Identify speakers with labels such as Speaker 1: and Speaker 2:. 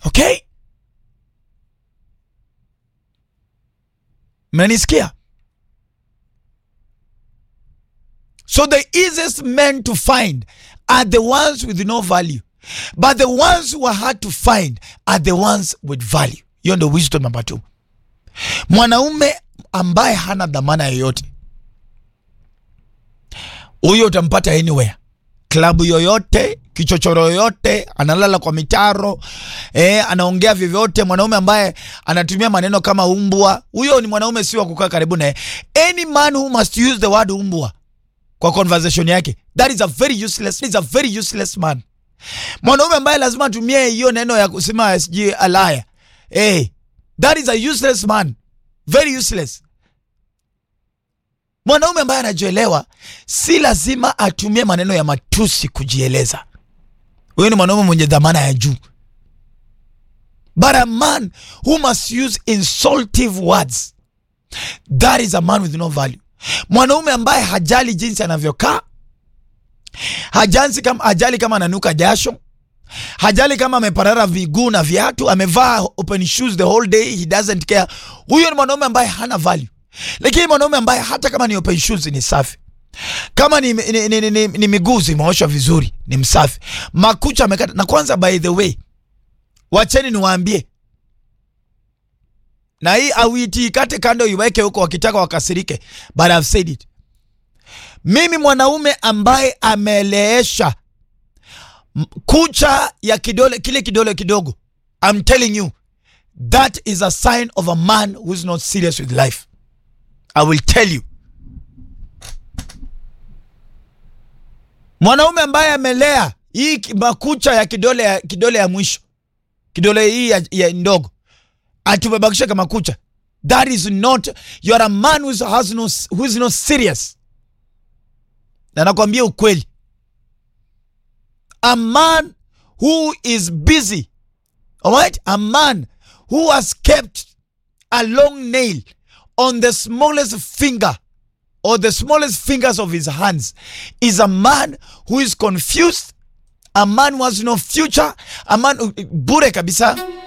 Speaker 1: Okay? Mnanisikia? So the easiest men to find are the ones with no value. But the ones who are hard to find are the ones with value. Hiyo ndio wisdom number two. Mwanaume ambaye hana dhamana yoyote, huyo utampata anywhere, klabu yoyote, kichochoro yoyote, analala kwa mitaro eh, anaongea vyovyote. Mwanaume ambaye anatumia maneno kama umbwa, huyo ni mwanaume si wa kukaa karibu naye. Any man who must use the word umbwa kwa conversation yake, that is a very useless, is a very useless man. Mwanaume ambaye lazima atumie hiyo neno ya kusema sijui alaya, eh, that is a useless man, very useless. Mwanaume ambaye anajielewa si lazima atumie maneno ya matusi kujieleza. Huyo ni mwanaume mwenye dhamana ya juu. But a man who must use insultive words, that is a man with no value. Mwanaume ambaye hajali jinsi anavyokaa, hajali kama, hajali kama ananuka jasho, hajali kama ameparara viguu na viatu, amevaa open shoes the whole day, he doesn't care. Huyo ni mwanaume ambaye hana value. Lakini mwanaume ambaye hata kama ni open shoes ni safi, kama ni, ni, ni, ni, ni, ni miguu zimeoshwa vizuri, ni msafi, makucha amekata. Na kwanza, by the way, wacheni niwaambie, na hii awiti ikate kando, iweke huko, wakitaka wakasirike, but I've said it. Mimi mwanaume ambaye ameleesha m- kucha ya kidole, kile kidole kidogo, I'm telling you that is a sign of a man who is not serious with life. I will tell you. Mwanaume ambaye amelea hii ki- makucha ya kidole ya, kidole ya mwisho kidole hii ya, ya ndogo atumebakisha kama kucha, that is not you are a man who is, has no, who is not serious. Na nakwambia ukweli, a man who is busy, alright, a man who has kept a long nail on the smallest finger or the smallest fingers of his hands is a man who is confused, a man who has no future, a man who- bure kabisa.